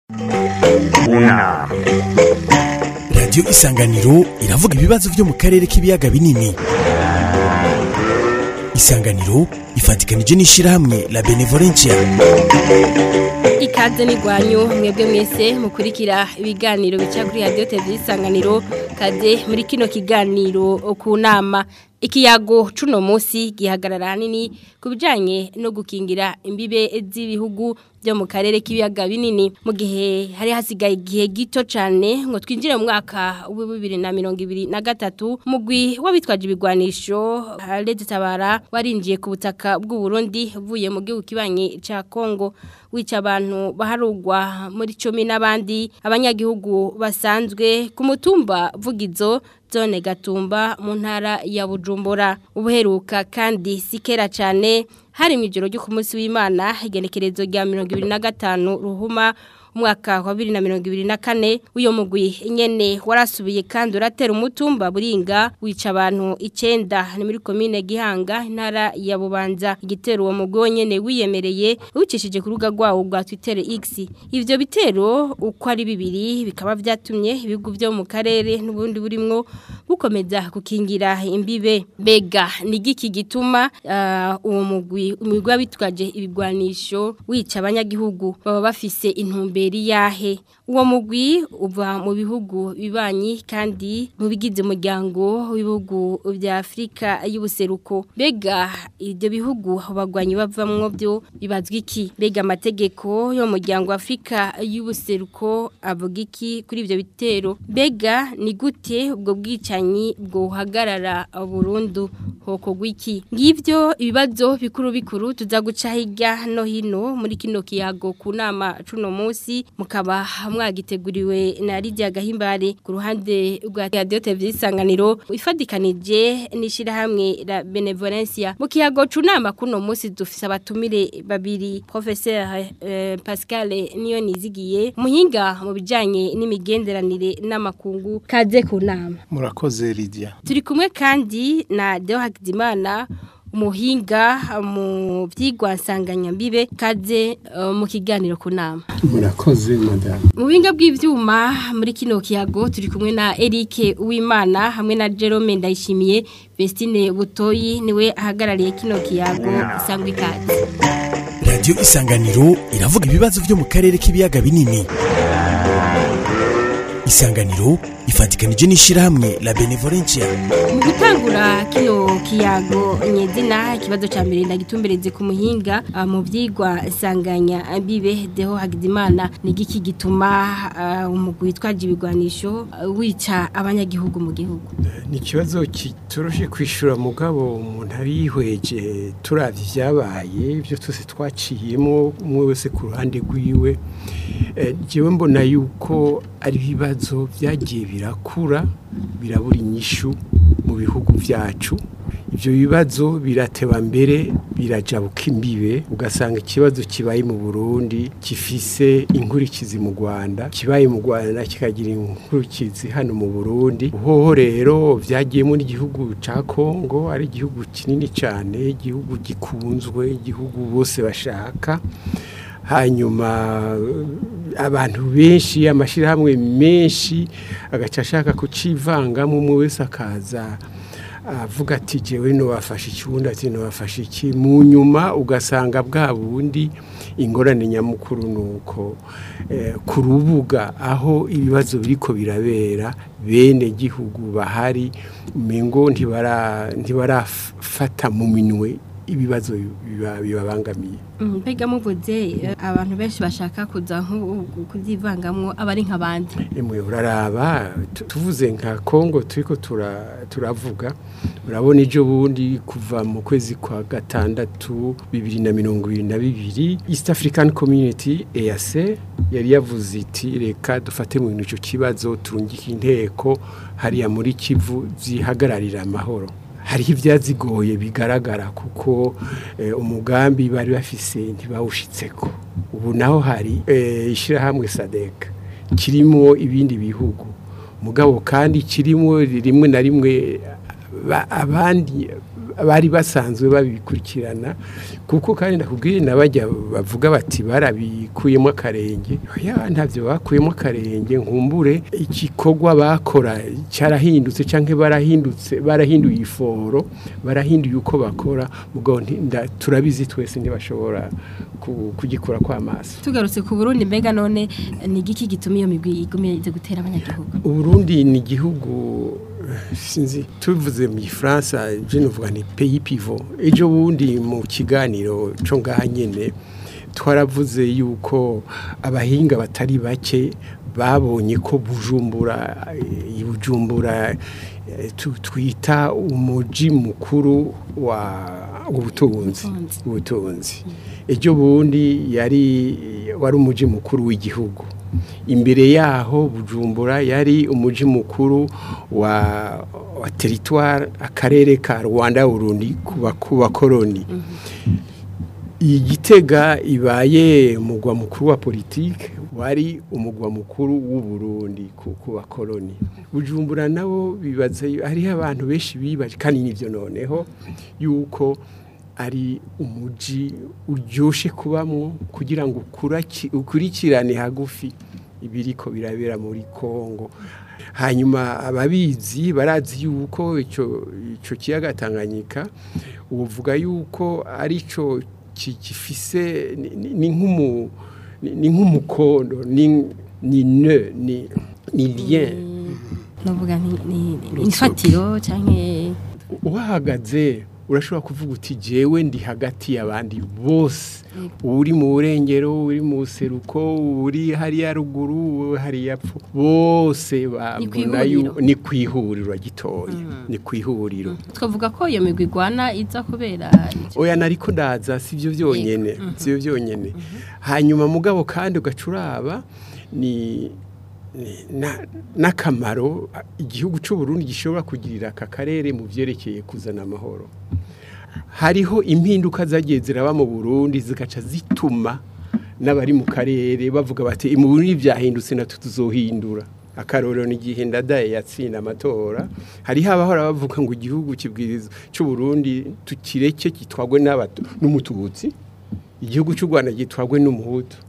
Una. radiyo isanganiro iravuga ibibazo byo mu karere k'ibiyaga binini isanganiro ifatikanije n'ishyirahamwe la benevolencia ikaze n'igwanyu mwebwe mwese mukurikira ibiganiro bica kuri radiyo televiziyo isanganiro kaze muri kino kiganiro ku nama ikiyago cuno munsi gihagarara hanini ku bijyanye no gukingira imbibe z'ibihugu byo mu karere k'ibiyaga binini mu gihe hari hasigaye igihe gito cyane ngo twinjire mu mwaka wa bibiri na mirongo ibiri na gatatu mugwi w'abitwaje ibigwanisho leta tabara warinjiye ku butaka bw'uburundi uvuye mu gihugu kibanye cya kongo wica abantu baharugwa muri cumi n'abandi abanyagihugu basanzwe ku mutumba vugizo zone gatumba mu ntara ya bujumbura ubuheruka kandi si kera cyane hari mu ijoro ryo ku munsi w'imana igenekerezo rya mirongo ibiri na gatanu ruhuma umwaka wa bibiri na mirongo ibiri na kane w'iyo mugwi nyene warasubiye kandi uratera umutumba buringa wica abantu icenda ni muri komine gihanga intara ya bubanza igitero uwo mugwi wonyene wiyemereye wicishije ku rubuga rwawo rwa twitter x ivyo bitero uko ari bibiri bikaba vyatumye ibihugu vyo mu karere n'ubundi burimwo bukomeza gukingira imbibe bega ni giki gituma uh, uwo mugwi umugwi wabitwaje ibigwanisho wica abanyagihugu baba bafise intumbero yahe uwo mugwi uva mu bihugu bibanyi kandi mu bigize umuryango w'ibihugu bya Afrika y'ubuseruko bega ibyo bihugu bagwanyi bavamwo byo bibazwa iki bega amategeko yo mu muryango wa Afrika y'ubuseruko avuga iki kuri ibyo bitero bega ni gute ubwo bwicanyi bwo uhagarara burundu hoko gwiki ngivyo ibibazo bikuru bikuru tuza guca hirya no hino muri kino kiyago ku nama cuno munsi mukaba mwagiteguriwe na Lydia Gahimbare ku ruhande rwa Radio TV Isanganiro ifadikanije n'ishirahamwe la Benevolencia mu kiyago cunama kuno munsi dufise abatumire babiri professeur eh, Pascal niyo nizigiye muhinga mu bijanye n'imigenderanire n'amakungu kaze ku nama murakoze Lydia turi kumwe kandi na Deo Hakizimana umuhinga mu byigwa nsanganyambibe kaze uh, mu kiganiro ku nama murakoze madame mu buhinga bw'ibyuma muri kino kiyago turi kumwe na Eric Uwimana hamwe na Jerome Ndayishimiye Vestine Butoyi niwe ahagarariye kino kiyago isangwa ikaze radiyo isanganiro iravuga ibibazo byo mu karere k'ibiyaga binini isanganiro ifatikanije n'ishyirahamwe la benevolencia mu gutangura kino kiyago nyezina ikibazo cya mbere ndagitumbereze ku muhinga uh, mu byigwa isanganya bibe deho hagidimana ni giki gituma uh, umugwi witwaje ibigwanisho uh, wica abanyagihugu mu gihugu ni ikibazo kitoroshe kwishura mugabo umuntu arihweje turavye ivyabaye ibyo twese twaciyemo umwe wese ku ruhande rwiwe jewe mbona yuko ari ibibazo byagiye birakura birabura inyishu mu bihugu byacu ibyo bibazo birateba mbere birajabuka imbibe ugasanga ikibazo kibaye mu burundi gifise inkurikizi mu rwanda kibaye mu rwanda kikagira inkurikizi hano mu burundi hoho rero byagiyemo n'igihugu cya kongo ari igihugu kinini cyane igihugu gikunzwe igihugu bose bashaka hanyuma abantu benshi amashyirahamwe menshi agaca ashaka kucivangamo umwe wese akaza avuga ati jewe ntiwafashe ikibundi ati ntiwafashe iki mu nyuma ugasanga bwa bundi ingorane nyamukuru ni uko ku rubuga aho ibibazo biriko birabera bene gihugu bahari ngo ntibarafata mu minwe ibibazo bibabangamiye mbega muvuze abantu benshi bashaka kuza kuzivangamwo abari nk'abandi emwe uraraba tuvuze nka kongo turiko turavuga urabona ejo bundi kuva mu kwezi kwa gatandatu bibiri na mirongo ibiri na bibiri east african community eac yari yavuze iti reka dufate mu bintu icyo kibazo turungike inteko hariya muri kivu zihagararira amahoro hariho ibyazigoye bigaragara kuko umugambi bari bafise ntibawushitseko ubu naho hari ishyirahamwe sadeka kirimo ibindi bihugu mugabo kandi kirimo rimwe na rimwe abandi bari basanzwe babikurikirana kuko kandi ndakubwiye nabajya bavuga bati barabikuyemo akarenge ya ntabyo bakuyemo akarenge nkumbure igikorwa bakora cyarahindutse cyangwa barahindutse barahinduye iforo barahinduye uko bakora mugabo nti- nda- turabizi twese ntibashobora ku- kugikura kw'amaso tugarutse ku Burundi mbega none ni igiki gituma iyo migwi igumye gutera abanyagihugu uburundi ni igihugu eh, sinzi tuvuze mu gifaransa je novuga ni pays pivot ejo bundi mu kiganiro co ngaha nyene twaravuze yuko abahinga batari bake babonye ko bujumbura eh, bujumbura eh, tu- twita umuji mukuru wa ubutunzi Ubutunzi. ubutunzi ejo bundi yari wari umuji mukuru w'igihugu imbere yaho bujumbura yari umuji mukuru wa, wa teritware akarere ka rwanda burundi kuba kuba koroni iyi gitega ibaye umugwa mukuru wa politike wari umugwa mukuru w'u Burundi ku ku bakoroni bujumbura nabo bibaza hariho abantu benshi bibaje kandi nivyo noneho yuko ari umuji uryoshe kubamwo kugira ngo ukuraki- ukurikirane hagufi ibiriko birabera muri Kongo hanyuma ababizi barazi yuko ico ico kiyaga Tanganyika uvuga yuko arico ki- gifise ni- ni ni nk'umu ni ni nk'umukondo ni ni ne ni ni lien novuga ni ni- ni Ni infatiro canke uhagaze urashobora kuvuga uti jewe ndi hagati y'abandi bose uri mu burengero uri mu seruko uri hariya ruguru hariya pfo bose Ni babona kw'ihuriro. yu- ni kwihuriro gitoya ni kwihuriro twavuga ko iyo migwi igwana iza kubera ico. oya nariko ndaza sivyo vyonyene sivyo vyonyene hanyuma mugabo kandi ugacuraba ni ni- na- n'akamaro a- igihugu cy'u Burundi gishobora kugirira aka karere mu vyerekeye kuzana amahoro hariho impinduka zagiye ziraba mu Burundi zigaca zituma n'abari mu karere bavuga bati mu Burundi vyahindutse natwe tuzohindura akarorero ni igihe ndadaye yatsinda amatora hariho abahora bavuga ngo igihugu kibwiriza cy'u Burundi tukireke gitwagwe n'abato n'umututsi igihugu cy'u Rwanda gitwagwe n'umuhutu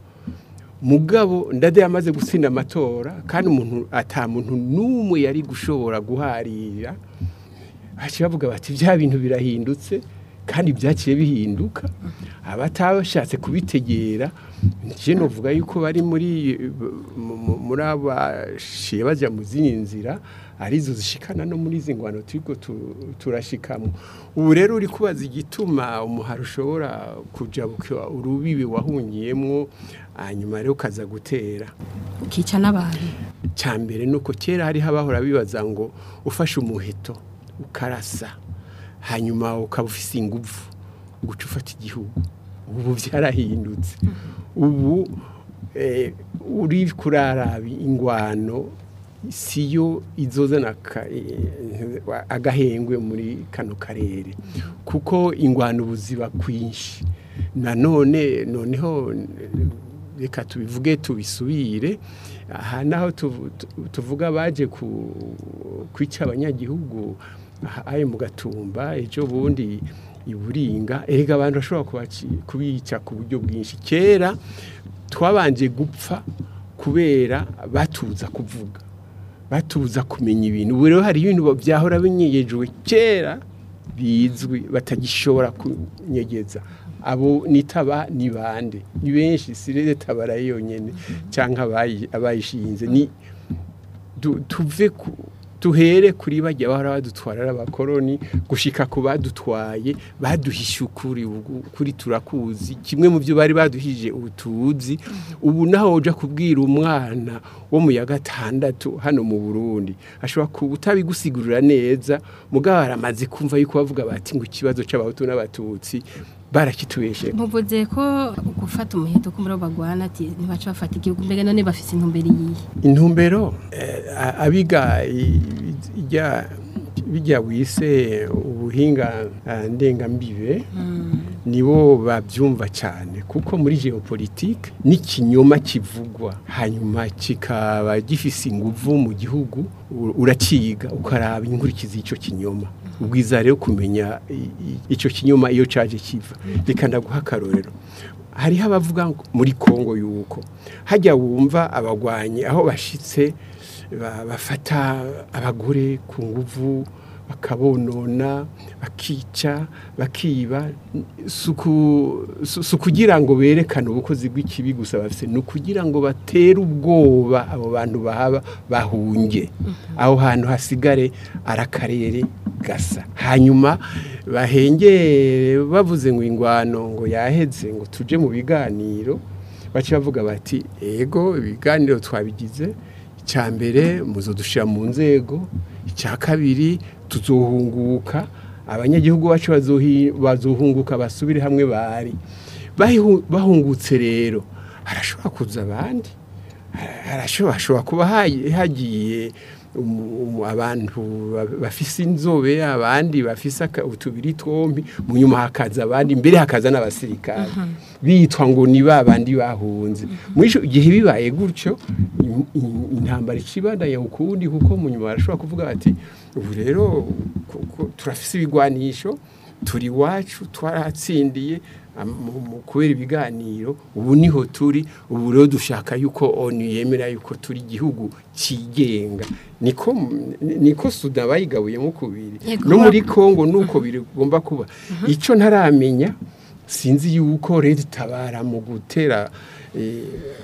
mugabo ndade yamaze gutsinda amatora kandi umuntu ata muntu n'umwe yari gushobora guharira baciye bavuga bati bya bintu birahindutse kandi byaciye bihinduka abatabashatse kubitegera je novuga yuko bari muri mu- mu- muri abashiye baja mu zindi nzira arizo zishikana no muri izi ngwano turiko tu- turashikamo ubu rero uri kubaza igituma umuhari ushobora kujabuka urubibi wahungiyemwo hanyuma rero ukaza gutera ukica n'abantu cya mbere ni uko kera hariho abahora bibaza ngo ufashe umuheto ukarasa hanyuma ukaba ufise ingufu ngo uce ufata igihugu ubu byarahindutse ubu eh, uri kuraraba ingwano siyo izozana aka- eh, agahengwe muri kano karere kuko ingwano ubu ziba kwinshi nanone noneho reka tubivuge tubisubire aha naho tuvu- tu- tuvuga baje ku- kwica abanyagihugu aha ayo mu gatumba ejo bundi iburinga erega abantu bashobora kubaci- kubica ku buryo bwinshi kera twabanje gupfa kubera batuza kuvuga batuza kumenya ibintu ubu rero hari ibintu byahora binyegejwe kera bizwi batagishobora kunyegeza abo nitaba ni bande ni benshi si leta baraye yonyene cyangwa abayi- abayishinze ni du- tuve ku tuhere kuri bajya bahora badutwara ari abakoroni gushika ku badutwaye baduhishe ukuri ubu- kuri turakuzi kimwe mu byo bari baduhije ubu tuzi ubu naho uja kubwira umwana wo mu ya gatandatu hano mu Burundi ashobora kuba utabigusigurira neza mugabo aramaze kumva yuko bavuga bati ngo ikibazo c'abahutu n'abatutsi barakitubeshe muvuze ko gufata umuheto ko muri abo bagwana ati ntibaca bafata igihugu mbega none bafise intumbero yihe intumbero eh, a- abiga i- ijya bijya wise ubuhinga eh, ndengambibe nibo babyumva cyane kuko muri geopolitique n'ikinyoma kivugwa hanyuma kikaba gifise inguvu mu gihugu u- uraciga ukaraba inkurikizi y'icyo kinyoma ubwiza rero kumenya i- i- ico kinyoma iyo caje kiva reka ndaguha akarorero hariho abavuga ngo muri Kongo yuko hajya wumva abagwanyi aho bashitse ba- bafata abagore ku nguvu bakabonona bakica bakiba suku su- su kugira ngo berekane ubukozi bw'ikibi gusa bafite ni ukugira ngo batere ubwoba abo bantu bahaba bahunge aho hantu hasigare ari akarere gasa hanyuma bahengere bavuze ngo ingwano ngo yaheze ngo tuje mu biganiro bace bavuga bati ego ibiganiro twabigize icya mbere muzodushira mu nzego icya kabiri tuzohunguka abanyagihugu bacu bazohi- bazohunguka basubire hamwe bari Bahihu- bahungutse rero harashobora kuza abandi harashobora hashobora kuba hayi- hagiye umu- umu- abantu ba- bafise inzobe abandi bafise aka- utubiri twombi mu nyuma hakaza abandi mbere hakaza n'abasirikare bitwa ngo ni ba bandi bahunze muri ico gihe bibaye gutyo in- in- intambara icibandanya ukundi kuko mu nyuma barashobora kuvuga bati ubu rero ku- ku- turafise ibigwanisho turi iwacu twaratsindiye am- mu- mu kubera ibiganiro ubu niho turi ubu rero dushaka yuko onu yemera yuko turi igihugu cyigenga niko niko sudan bayigabuyemo kubiri Yego. no muri kongo nuko bigomba kuba icyo ntaramenya sinzi yuko leta itabara mu gutera eh,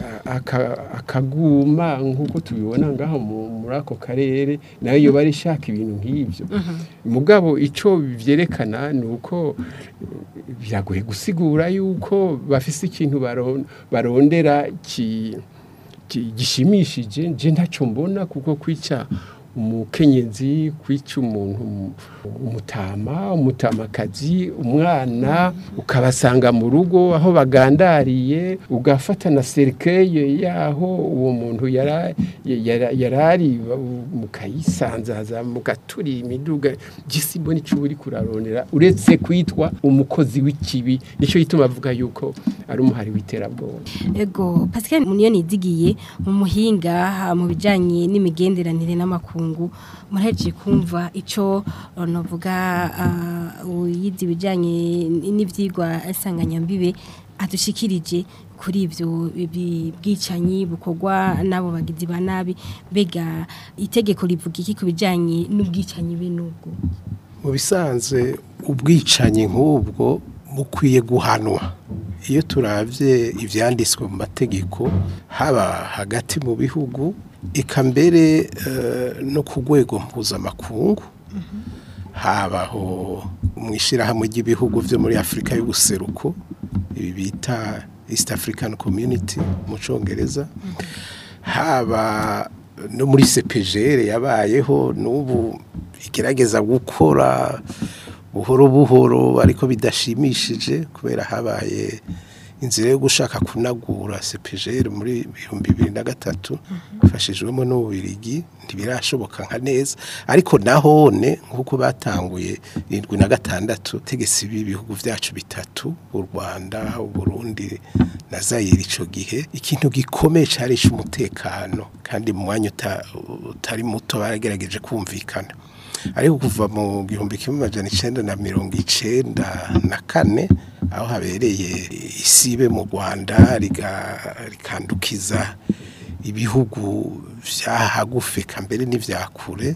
aka- akaguma nk'uko tubibona ngaho mu- muri ako karere nayo iyo bari ishaka ibintu nk'ibyo mugabo icyo byerekana ni uko eh, biragoye gusigura yuko bafise ikintu baron- barondera ki- ki- gishimishije nje ntacyo mbona kuko kwica umukenyezi kwica umuntu mu- umutama umutamakazi umwana ukabasanga mu rugo aho bagandariye ugafata na serikeye yaho uwo muntu yara- yara- yarari mukayisanzaza mugaturira imiduga gisibo nicyo uri kurarondera uretse kwitwa umukozi w'ikibi nicyo gituma avuga yuko ari umuhari w'iterabwoba Ego Pascal Muniyo nizigiye mu muhinga mu bijanye n'imigenderanire n'amakungu muraje kumva ico uh, novuga uh, uyizi bijanye n'ivyigwa sanganyambibe adushikirije kuri ivyo bi- bwicanyi bukorwa nabo bagizi ba nabi mbega itegeko rivuga iki ku bijanye n'ubwicanyi binubwo mu bisanzwe ubwicanyi nk'ubwo bukwiye guhanwa iyo turabye ibyanditswe mu mategeko haba hagati mu bihugu eka mbere eh, no ku rwego mpuzamakungu habaho mu ishyirahamwe ry'ibihugu byo muri afurika y'ubuseruko ibi bita east african community mu cyongereza haba no muri sepejere yabayeho n'ubu igerageza gukora buhoro buhoro ariko bidashimishije kubera habaye inzira yo gushaka kunagura sepejere muri ibihumbi bibiri na gatatu bifashijwemo n'ububirigi ntibirashoboka nka neza ariko nahone nk'uko batanguye irindwi na gatandatu tegesi b'ibihugu byacu bitatu u rwanda uburundi na zayiri icyo gihe ikintu gikomeye cyari umutekano kandi mu mwanya uta- utari muto baragerageje kumvikana ariko kuva mu gihumbi kimwe amajana icyenda na mirongo icyenda na kane aho habereye isibe mu rwanda riga- rikandukiza ibihugu byahagufe kambere n'ibyakure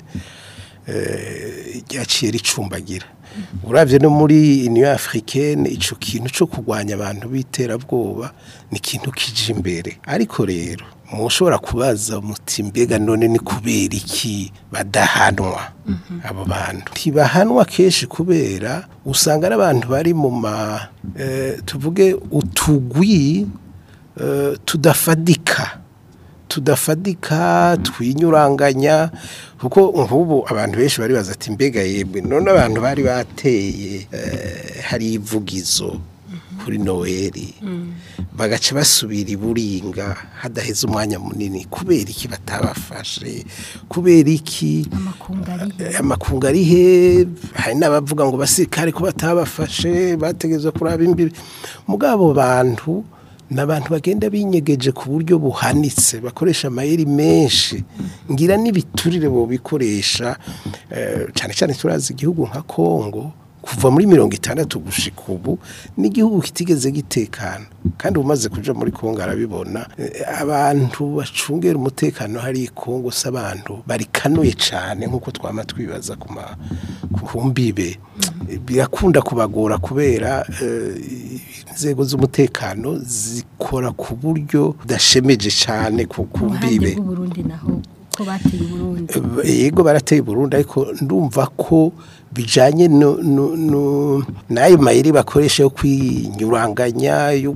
eh, ryaciye ricumbagira urabye no muri union africaine ico kintu cyo kurwanya abantu b'iterabwoba ni ikintu kije imbere ariko rero mushobora kubaza muti mbega none ni kubera iki badahanwa abo bantu ntibahanwa kenshi kubera usanga ari abantu bari mu ma eh, tuvuge utugwi eh, tudafadika tudafadika twinyuranganya kuko nk'ubu abantu benshi bari baza ati mbega yemwe none abantu bari bateye eh, hari ivugizo kuri noweli bagaca basubira iburinga hadaheze umwanya munini kubera iki batabafashe kubera iki amakungu ari he amakungu ari he hari n'abavuga ngo basirikare ko batabafashe bategereza kuraba imbibi mugabo bantu n'abantu bagenda binyegeje ku buryo buhanitse bakoresha amayeri menshi ngira n'ibiturire bo bikoresha eh, cyane cyane turazi igihugu nka Kongo kuva muri mirongo itandatu gushika ubu n'igihugu kitigeze gitekana kandi umaze kuja muri Kongo arabibona Eh, abantu bacungera umutekano hari i Kongo se abantu barikanuye cyane nkuko twama twibaza ku ma ku mbibe birakunda kubagora kubera eh, inzego z'umutekano zikora ku buryo budashemeje cyane ku ku uruhande mbibe rw'uburundi naho ko bateye uburundi yego barateye Burundi ariko ndumva ko bijanye no no no nayo mayiri bakoresha yo kwinyuranganya yo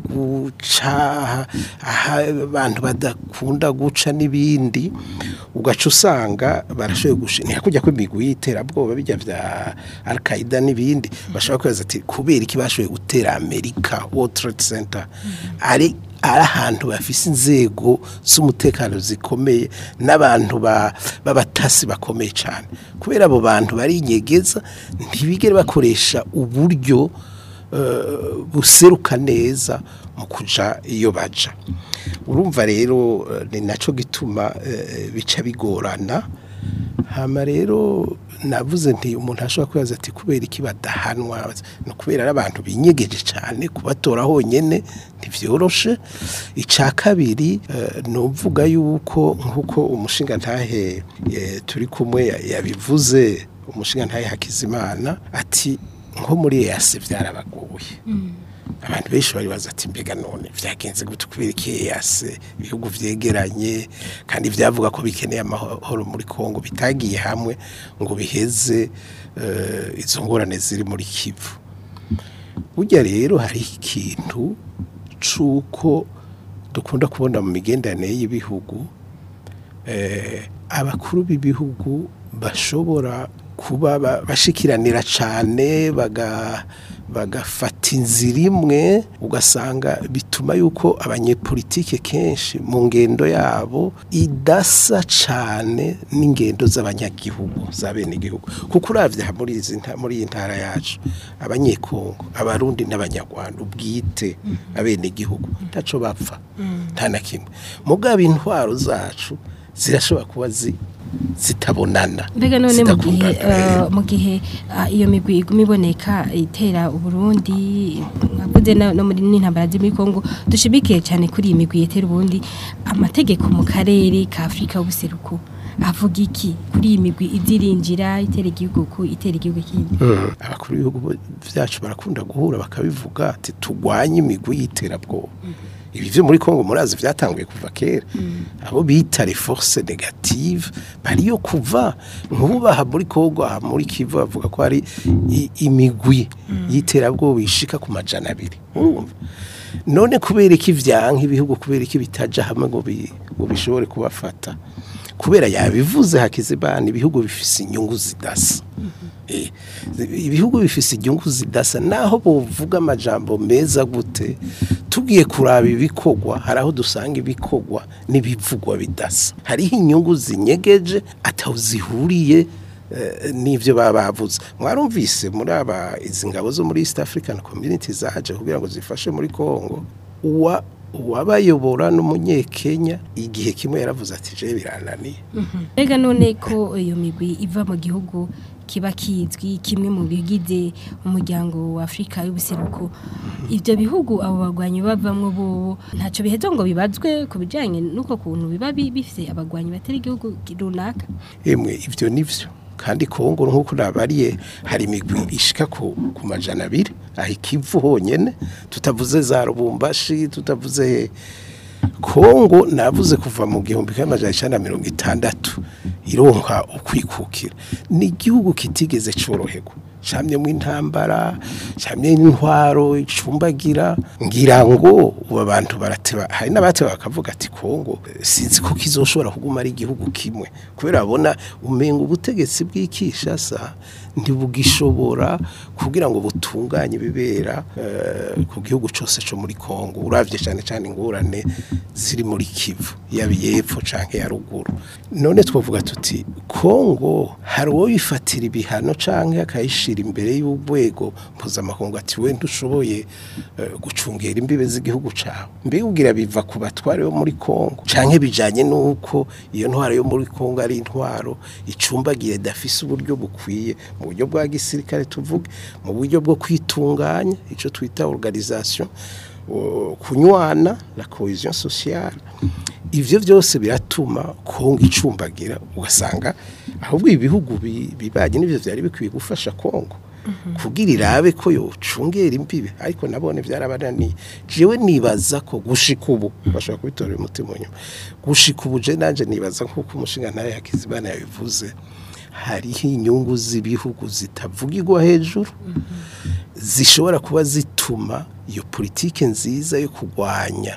guca aha abantu badakunda guca nibindi ugaca usanga barashoboye gushina kujya kw'imigwi y'iterabwoba bijya vya Al-Qaeda nibindi bashobora kwibaza ati kubera iki bashoboye gutera Amerika World Trade Center ari ari ahantu bafise inzego z'umutekano zikomeye n'abantu ba- b'abatasi bakomeye cyane kubera abo bantu barinyegeza ntibigere bakoresha uburyo eh, buseruka neza mu kuja iyo baja urumva rero eh, ni naco gituma eh, bica bigorana hama rero navuze nti umuntu ashobora kwibaza ati kubera iki badahanwa no kubera ari abantu binyegeje cyane kubatora honyene ntivyoroshe ica kabiri eh, nuvuga yuko nkuko umushinga ntahe eh, turi kumwe ya- yabivuze umushinga ntahe Hakizimana ati nko muri EAC vyarabagoye abantu benshi baribaza ati mbega none vyagenze gute kubera iki EAC ibihugu vyegeranye kandi vyavuga ko bikeneye amahoro muri Kongo bitagiye hamwe ngo biheze eh, izo ngorane ziri muri Kivu burya rero hari ikintu c'uko dukunda kubona mu migenderanire y'ibihugu eh, abakuru b'ibihugu bashobora kuba ba- bashikiranira cyane baga bagafata inzira imwe ugasanga bituma yuko abanyepolitike kenshi mu ngendo yabo idasa cyane n'ingendo z'abanyagihugu za bene igihugu kuko uravye aha muri izi nta- muri iyi ntara yacu abanyekongo abarundi n'abanyarwanda ubwite abene igihugu ntaco bapfa nta na kimwe mugabo intwaro zacu zirashobora kuba zi zitabonana mbega none mu gihe zidakundana. eh, mu gihe ah, iyo migwi iguma iboneka itera uburundi mwavuze no no muri n'intambara ziri muri Kongo dushimikiye cyane kuri iyi migwi itera uburundi amategeko mu karere ka Afrika y'ubuseruko avuga iki kuri iyi migwi izirinjira itera igihugu ku itera igihugu kindi abakuru b'ibihugu bo- vyacu barakunda guhura bakabivuga ati turwanye imigwi y'iterabwoba ibi vyo muri Kongo murazi vyatanguye kuva kera abo bita les forces négatives bariyo kuva nkubaha muri Kongo aha muri Kivu bavuga ko hari i- imigwi y'iterabwoba ishika ku majana abiri urumva none kubera iki vyanka ibihugu kubera iki bitaja hamwe ngo bi- ngo bishobore kubafata kubera yabivuze hakizibana ibihugu bifise inyungu zidasa Eh, ibihugu bifise inyungu zidasa naho bovuga amajambo meza gute tugiye kuraba ibikorwa hari aho dusanga ibikorwa n'ibivugwa bidasa hariho inyungu zinyegeje ataho zihuriye eh, n'ivyo baba bavuze mwarumvise muri aba izi ngabo zo muri East African Community zaje kugira ngo zifashe muri Kongo uwa uwabayobora n'umunyekenya igihe kimwe yaravuze ati je birananiye mbega none ko iyo migwi iva mu gihugu kiba kizwi kimwe mu bigize umuryango wa Afrika y'ubuseruko ivyo bihugu abo bagwanyi bavamwo bo ntaco biheza ngo bibazwe ku bijanye n'uko kuntu biba bi- bifise abagwanyi batari igihugu runaka emwe ivyo nivyo kandi Kongo nkuko nabariye hari imigwi ishika ku, ku majana abiri aho ikivu honyene tutavuze za Rubumbashi tutavuze Kongo navuze kuva mu gihumbi kimwe amajana icenda na mirongo itandatu ironka ukwikukira ni igihugu kitigeze coroherwa camyemo intambara camye n'intwaro icumbagira ngira ngo ubu abantu barateba hari n'abateba bakavuga ati Kongo eh, sinzi ko kizoshobora kuguma ari igihugu kimwe kubera babona umenga ubutegetsi bw'ikishasa ntibugishobora kugira ngo butunganye bibera eh, ku gihugu cyose cyo muri Kongo uravye cyane cyane ingorane ziri muri Kivu yaba yepfo canke ya ruguru none twavuga tuti Kongo hari uwo bifatira ibihano canke akayishira gushira imbere y'urwego mpuzamakungu ati we ntushoboye eh, gucungera imbibe z'igihugu cawe mbega ubwira biva ku batware bo muri Kongo canke bijanye nuko iyo ntwaro yo muri Kongo ari intwaro icumbagiye dafise uburyo bukwiye mu buryo bwa gisirikare tuvuge mu buryo bwo kwitunganya ico twita organisation o- kunywana la cohesion sociale ivyo byose biratuma Kongo icumbagira ugasanga ahubwo ibihugu bi- bibanye n'ivyo vyari bikwiye gufasha Kongo kugira irabe ko yocungera imbibe ariko nabone byarabananiye jewe nibaza ko gushika ubu bashobora kubitorera umutima nyuma gushika ubu je nanje nibaza nk'uko umushinga ntayo yakizimana yabivuze hariho inyungu z'ibihugu zitavugirwa hejuru zishobora kuba zituma iyo politike nziza yo kurwanya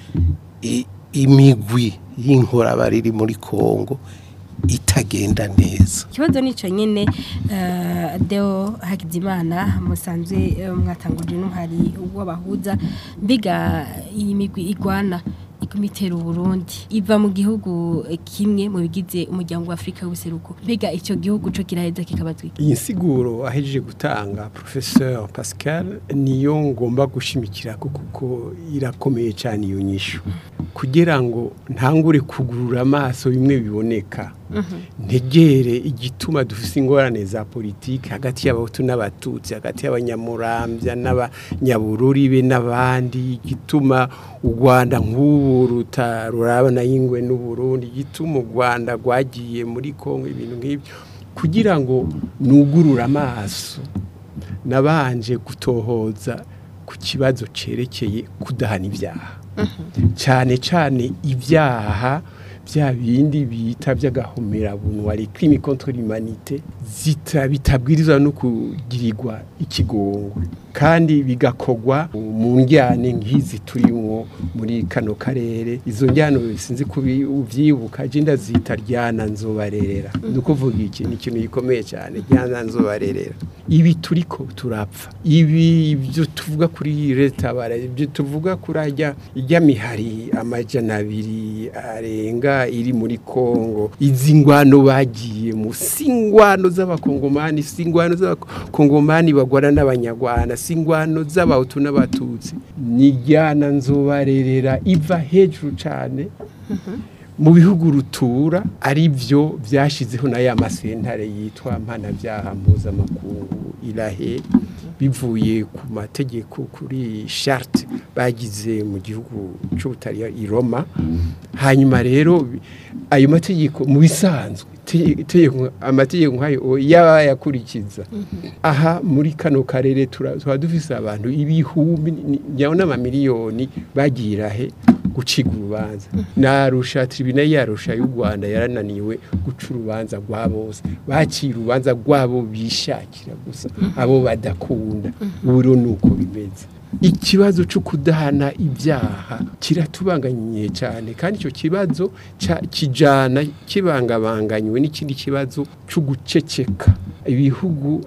i- imigwi y'inkorabari iri muri Kongo itagenda neza ikibazo nico nyene eh, Deo Hakizimana musanzwe eh, mwatanguje n'umuhari w'abahuza mbiga iyi migwi igwana ikumitera Burundi iva mu gihugu eh, kimwe mu bigize umuryango wa Afrika w'ubuseruko mbiga ico gihugu co kiraheza kikabazwika iyi nsiguro ahejeje gutanga professeur Pascal niyo ngomba gushimikira kuko irakomeye cyane iyo nyishu kugira ngo ntangure kugurura amaso bimwe biboneka ntegere igituma dufise ingorane za politiki hagati y'abahutu n'abatutsi hagati y'abanyamurambya n'abanyabururi be n'abandi igituma u rwanda nk'ubu ruta rurabana y'ingwe n'uburundi igituma u rwanda rwagiye muri kongo ibintu nk'ibyo kugira ngo nugurure amaso nabanje gutohoza ku kibazo cerekeye kudahana ibyaha cyane cyane ibyaha bya bindi bita by'agahomerabunwa les crimes contre l'humanité zita bitabwirizwa no kugirirwa ikigongwe kandi bigakogwa mu njyane nk'izi turimo muri kano karere izo njyano sinzi kubi uvyibuka je ndazita ryana nzobarerera nukuvuga iki ni ikintu gikomeye cyane ryana nzobarerera ibi turiko turapfa ibi byo tuvuga kuri leta bara ibyo tuvuga kuri ajya ijya mihari amajana abiri arenga iri muri Kongo izi ngwano bagiye mu singwano z'abakongomani singwano z'abakongomani bagwana n'abanyarwanda singwano z'abahutu n'abatutsi nijyana nzobarerera iva hejuru cyane mu bihugu rutura ari byo byashyizeho na ya masentare yitwa mpanabyaha mpuzamakungu irahe bivuye ku mategeko kuri charte bagize mu gihugu cy'ubutariya i Roma hanyuma rero ayo mategeko mu bisanzwe amategeko nk'ayo y'abayakurikiza aha muri kano karere tuba dufise abantu ibihumbi n'amamiliyoni bagirahe guciga urubanza narusha tribunal yarusha y'u Rwanda yarananiwe guca urubanza rwa bose baciye urubanza rwabo bishakira gusa abo badakunda ubu nuko bimeze ikibazo cyo kudahana ibyaha kiratubanganye cyane kandi icyo kibazo kijana kibangabanganywe n'ikindi kibazo cyo guceceka ibihugu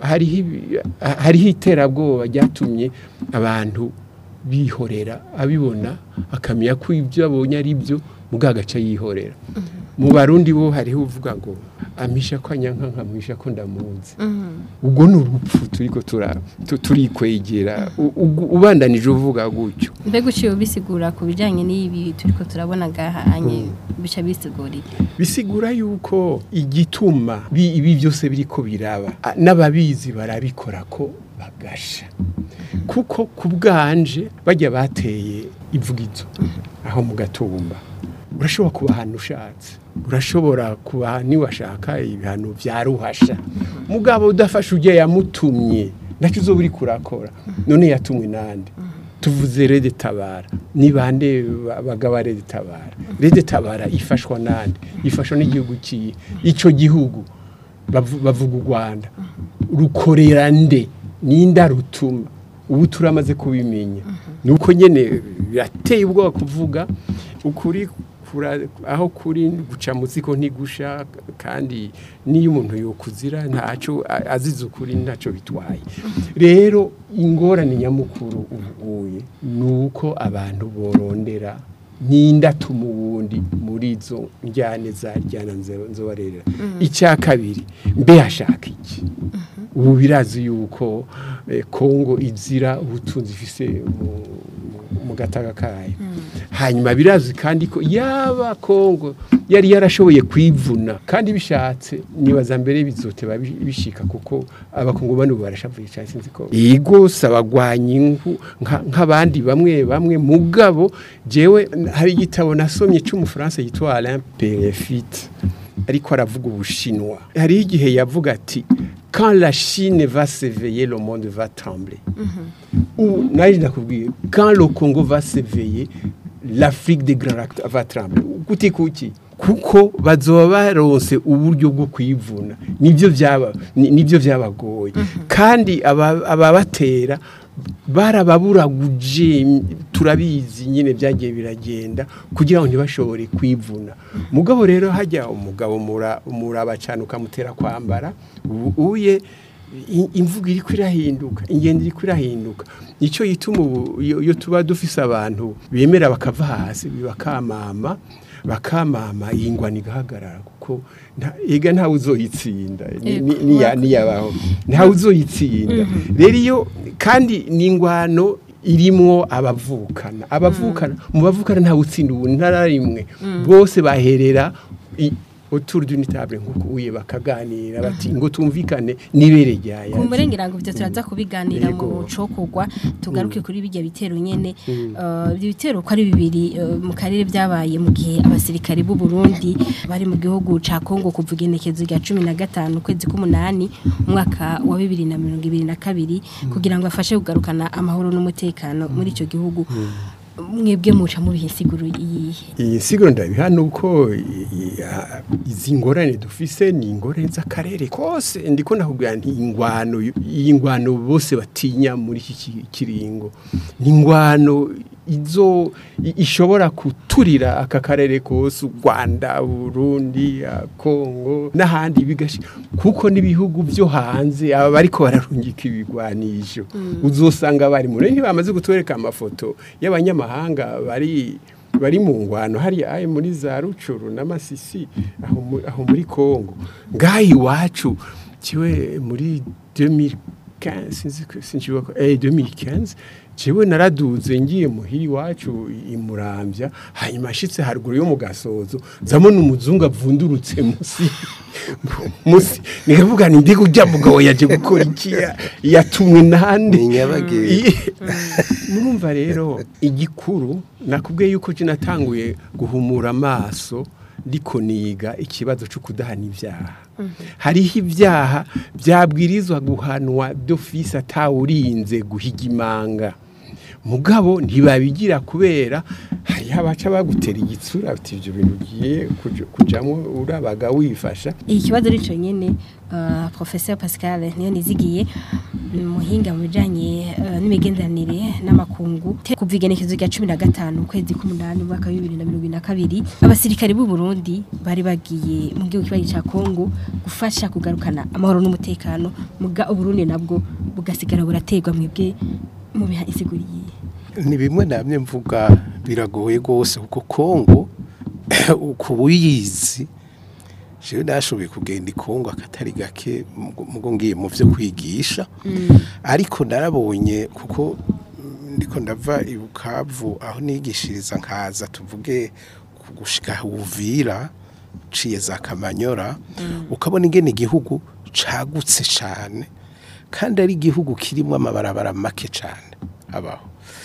hariho iterabwoba ryatumye abantu bihorera abibona akamenya ko ibyo abonye ari byo mugagaca yihorera mu barundi bo hariho uvuga ngo amisha ko anyanka nkamwisha ko ndamuzi ubwo ni urupfu turiko turikwegera ubandanije uvuga gutyo mbega uciye bisigura ku bijyanye n'ibi turiko turabona gahanye bica bisiguriye bisigura yuko igituma ibi byose biriko biraba n'ababizi barabikora ko bagasha kuko ku bwanje bajya bateye ivugizo aho mu gatumba urashobora kuba ahantu ushatse urashobora kuba niwashaka ibihano bya ruhasha mugabo udafashe ujya yamutumye nacyo uzo uri kurakora none yatumwe nande tuvuze rede tabara ni bande bagaba rede tabara rede tabara ifashwa nande ifashwa n'igihugu kiye icyo gihugu bavuga u rwanda rukorera nde n'inda rutuma ubu turamaze kubimenya ni uko nyine birateye ubwoba kuvuga ukuri aho kuri guca muziko ntigusha kandi n'iyo umuntu yokuzira ntacyo azize ukuri ntacyo bitwaye rero ingorane nyamukuru ubuye ni uko abantu borondera n'indatuma ubundi muri izo njyane za njyana nzobarera icya kabiri mbe hashaka iki ubu birazi yuko eh, kongo izira ubutunzi ifise mu- mu- mu gataga kayo hanyuma birazi kandi ko yaba kongo yari yarashoboye kwivuna kandi bishatse nibaza mbere bizoteba bi- bishika kuko abakongo bano barashavuye cyane sinzi ko yego sabagwanya inku nka- nk'abandi bamwe bamwe mugabo jewe hari igitabo nasomye cy'umufaransa yitwa Alain Perefit ariko aravuga ubushinwa hari igihe yavuga ati quand la Chine va s'éveiller le monde va trembler ou naje ndakubwiye quand le Congo va s'éveiller l'Afrique des grands lacs va trembler kuti kuki kuko bazoba baronse uburyo bwo kwivuna nibyo byaba ni- nibyo byabagoye kandi aba- ababatera barababuraguje turabizi nyine byagiye biragenda kugira ngo ntibashobore kwivuna mugabo rero hajya umugabo mura- muraba cyane ukamutera kwambara ubu uye i- imvugo iri irahinduka ingendo iri irahinduka nicyo yituma ubu iyo iyo tuba dufise abantu bemera bakava hasi bakamama bakamama iyi ngwani igahagarara kuko nta- ega ntawe uzoyitsinda ni- ni- niya- niyabaho ntawe uzoyitsinda rero iyo kandi ni ingwano irimwo abavukana abavukana mu bavukana ntawe utsinda ubu ntara rimwe bose baherera i- autour d'une table nk'uko uye bakaganira bati ngo tumvikane nibere rya ku murengera ngo ibyo turaza kubiganira mu Yego. cokogwa tugaruke kuri bijya bitero nyene Eh, ibyo bitero ko ari bibiri eh, mu karere byabaye mu gihe abasirikari b'u Burundi bari mu gihugu ca Kongo kuva igenekezo rya 15 kwezi k'umunani umwaka wa 2022 kugira ngo bafashe kugarukana amahoro n'umutekano muri ico gihugu mwebwe muca mu bihesiguru iyihe iyi siguro ndabiha nuko i- i- a- izi ngorane dufise ni ingorane z'akarere kose ndiko ndakubwira nti ingwano iyi ngwano bose batinya muri iki ki- kiringo ni ingwano izo i- ishobora kuturira aka karere kose u Rwanda Burundi ya Kongo n'ahandi bigashi kuko n'ibihugu byo hanze aba bariko bararungika ibigwanisho uzosanga bari muri ntibamaze gutwereka amafoto y'abanyamahanga bari bari mu ngwano hariya aye muri za rucuru n'amasisi aho mu- aho muri Kongo ngaha iwacu kiwe muri 2015 sinzi ko- sinshobora ko eh 2015 jewe naraduze ngiye muhiri wacu imurambya hanyuma ashitse haruguru yo mu gasozo zamona umuzungu avundurutse musi musi nikavuga ni ndi kujya mugabo yaje gukora iki Ya- yatumwe nande Ni nyabageni. I- murumva rero igikuru nakubwiye yuko je natanguye guhumura amaso ndiko niga ikibazo cyo kudahana ibyaha hariho ibyaha byabwirizwa guhanwa d'office atawurinze guhiga imanga mugabo ntibabigira kubera hariho abaca bagutera igitsura ati ibyo bintu ugiye kuja- kujamwo urabaga wifasha iyi kibazo arico nyene uh, professeur Pascal niyo nizigiye muhinga mu bijanye uh, n'imigenderanire n'amakungu Te- kuva igenekezo rya 15 kwezi k'umunani mwaka wa 2022 abasirikari b'u Burundi bari bagiye mu gihugu kibaye ca Kongo gufasha kugarukana amahoro n'umutekano muga Uburundi nabwo bugasigara burategwa mwebwe mu biha isiguriye ni bimwe namwe mvuga biragoye rwose kuko kongo ku buyizi jewe nashoboye kugenda i kongo akatari gake mugo- mugo ngiye mu byo kwigisha ariko narabonye kuko mm, ndiko ndava i bukavu aho nigishiriza nkaza tuvuge ku gushika uvira ciye za kamanyora ukabona ingene igihugu cagutse cane kandi ari igihugu kirimo amabarabara make cane abaho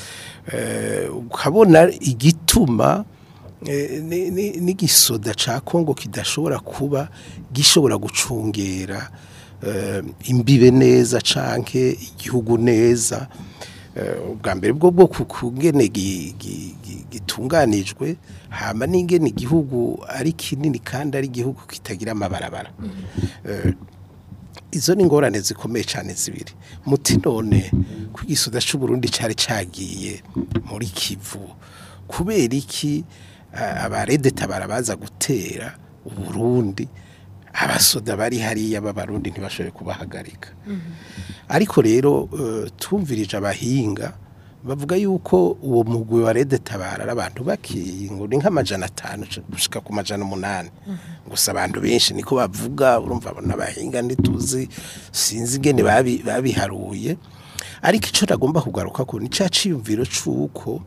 Eh, ukabona igituma eh, ni- ni- n'igisoda ca kongo kidashobora kuba gishobora gucungera eh, imbibe neza canke igihugu neza Eh, ubwa mbere bwo bwo ku- kungene gi- gi- gi- gitunganijwe hama n'ingene igihugu ari kinini kandi ari igihugu kitagira amabarabara Eh, izo ni ingorane zikomeye cyane zibiri muti none ko igisoda cy'uburundi cyari cyagiye muri kivu kubera iki ah, abaredeta barabaza gutera uburundi abasoda bari hariya b'abarundi ntibashobore kubahagarika ariko rero eh, tumvirije abahinga bavuga yuko uwo mugwi wa rede tabara ari abantu bakiye ngo ni nk'amajana atanu gushika ku majana umunani gusa abantu benshi niko bavuga urumva n'abahinga ntituzi sinzi ingene babi- babiharuye ariko icyo nagomba kugaruka ko ni cya ciyumviro c'uko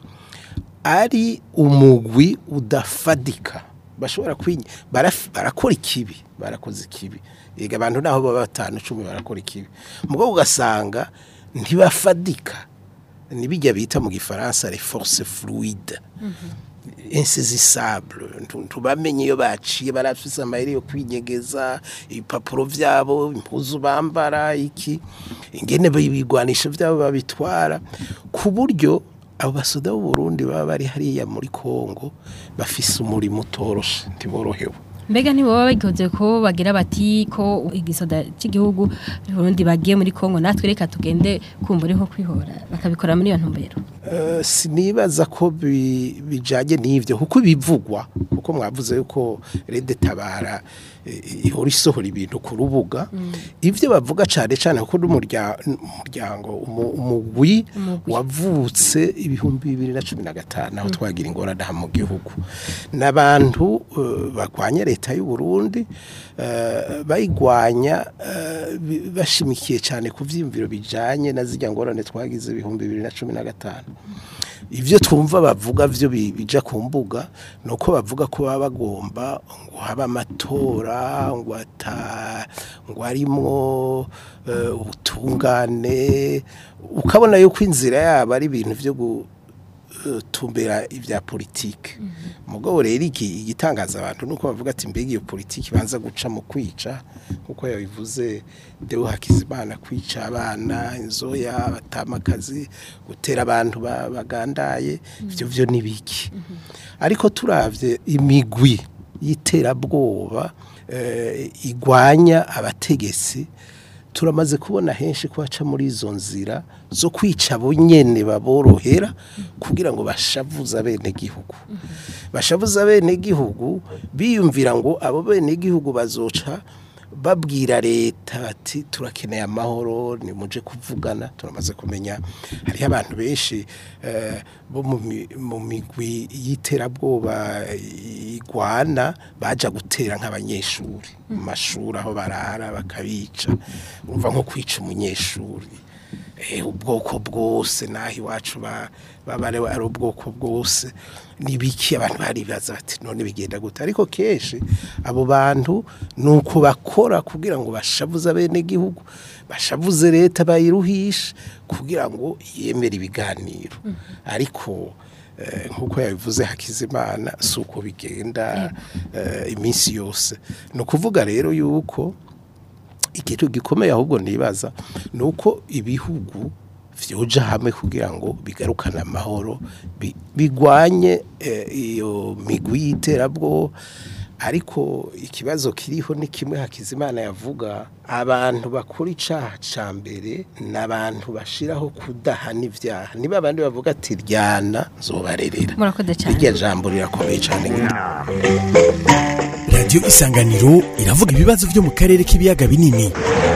ari umugwi udafadika bashobora kwinya baraf- barakora ikibi barakoze ikibi yega abantu naho baba batanu cumi barakora ikibi mugabo ugasanga ntibafadika nibijya bita mu gifaransa les forces fluides insaisissable ntu- ntubamenye iyo baciye barafise amayeri yo kwinyegeza ibipapuro vyabo impuzu bambara iki ingene bibigwanisha vyabo babitwara ku buryo abo basoda b'u Burundi baba bari hariya muri Kongo bafise umurimo utoroshe ntiborohewe mbega ntibaba bagihoze ko bagira bati ko igisoda cy'igihugu Burundi bagiye muri Kongo natwe reka tugende kumbura nko kwihora bakabikora muri iyo ntumbero Eh, sinibaza ko bi- bijanye n'ivyo kuko bivugwa kuko mwavuze yuko rede tabara eh, ihora isohora ibintu ku rubuga ivyo bavuga cane cane kuko n'umurya- umuryango umu- umugwi wavutse ibihumbi bibiri na cumi na gatanu aho twagira ingorane aha mu gihugu n'abantu eh, bagwanya leta y'u Burundi eh, bayigwanya eh, bi- bashimikiye cyane ku vyiyumviro bijanye na zirya ngorane twagize ibihumbi bibiri na cumi na gatanu ibyo twumva bavuga byo bi- bija ku mbuga ni uko bavuga ko baba bagomba ngo habe amatora ngo ata ngo arimwo eh, ubutungane ukabona yuko inzira yabo ari ibintu byo gutumbera ibya politike mugabo rero iki igitangaza abantu nuko bavuga ati mbega iyo politiki banza guca mu kwica nkuko yabivuze Deo Hakizimana kwica abana inzoya batamakazi gutera abantu ba- bagandaye ivyo vyo nibiki ariko turavye imigwi y'iterabwoba eh, igwanya abategetsi turamaze kubona henshi ko baca muri izo nzira zo kwica abo nyene baborohera kugira ngo bashavuza bene gihugu bashavuza bene gihugu biyumvira ngo abo bene gihugu bazoca babwira leta bati turakeneye amahoro ni muje kuvugana turamaze kumenya hariho abantu benshi eh, bo mu mi- mu migwi y'iterabwoba igwana baja gutera nk'abanyeshuri mu mashuri aho barara bakabica umva nko kwica umunyeshuri eh, ubwoko bwose naho iwacu ba- baba ari ari ubwoko bwose nibiki abantu baribaza bati none bigenda gute ariko kenshi abo bantu nuko bakora kugira ngo bashavuze bene gihugu bashavuze leta bayiruhishe kugira ngo yemere ibiganiro ariko eh, nkuko yabivuze hakizimana si uko bigenda eh, iminsi yose ni ukuvuga rero yuko ikintu gikomeye ahubwo nibaza ni uko ibihugu vyoja hamwe kugira ngo bigarukane amahoro bi- bigwanye eh, iyo migwi y'iterabwoba ariko ikibazo kiriho ni kimwe hakizimana yavuga abantu bakora icaha ca mbere ni abantu bashiraho kudahana ivyaha niba abandi bavuga ati ryana nzobarerera murakoze cyane irya jambo rirakomeye cane radiyo isanganiro iravuga ibibazo byo mu karere k'ibiyaga binini